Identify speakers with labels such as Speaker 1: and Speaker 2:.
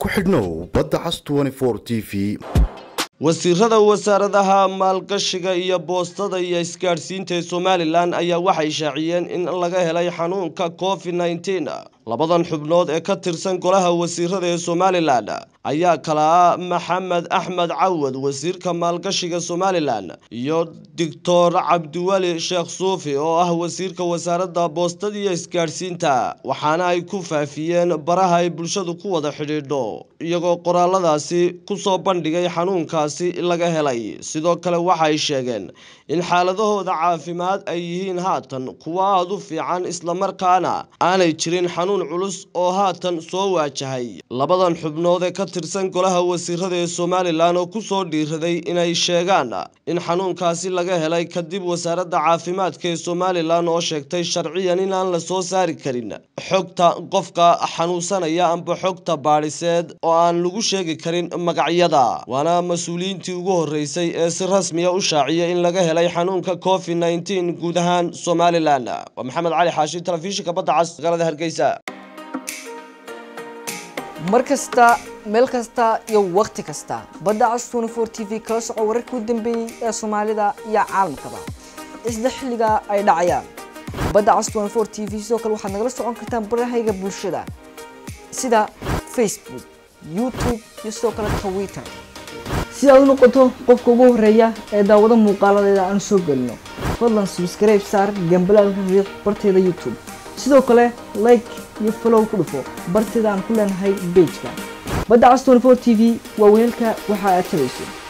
Speaker 1: ku xidhnow badda cas t v
Speaker 2: wasiirada wasaaradaha maalgashiga iyo boostada iyo isgaadhsiinta ee somalilan ayaa waxay shaaciyeen in laga helay xanuunka covid nneteen labadan xubnood ee ka tirsan golaha wasiirada ee somalilan ayaa kala ah maxamed axmed cawad wasiirka maalgashiga somalilan iyo doctor cabdiweli sheekh suufi oo ah wasiirka wasaaradda boostada iyo isgaadhsiinta waxaana ay ku faafiyeen baraha ay bulshadu ku wada xidhiidho iyagoo qoraaladaasi kusoo bandhigay xanuunkaasi laga helay sidoo kale waxay sheegeen in xaaladahooda caafimaad ay yihiin haatan kuwa aada u fiican islamarkaana aanay jirin xanuun culus oo haatan soo waajahay labadan xubnood ee ka tirsan golaha wasiirada ee somalilan oo kusoo dhiiraday inay sheegaan in xanuunkaasi laga helay kadib wasaaradda caafimaadka ee somalilan oo sheegtay sharciyan inaan la soo saari karin xogta qofka xanuunsanaya amba xogta baadhiseed oo aan lagu sheegi karin magacyada waana mas-uuliyiintii ugu horreysay ee si rasmiya u shaaciya in laga helay xanuunka covid nneteen guud ahaan somalilan waa maxamed cali xaashi telefishinka badda cas magaalada hargeysa
Speaker 3: mar kasta meel kasta iyo wakhti kasta badda cas t t v kala soco wararkii u dambeeyey ee soomaalida iyo caalamkaba isla xilliga ay dhacayaan badda cas t v sidoo kale waxaad nagala socon kartaan barahayga bulshada sida facebook youtube iyo sidoo kale twitter si aad u noqoto qofka ugu horeeya ee daawado muuqaaladeeda aan soo gelino fadlan subscribe saar gambalaalka riiq barteeda youtube sidoo kale like iyo follow ku dhufo barteeda aan ku leenahay bejka badda cas t v waa weelka waxa aad tabayso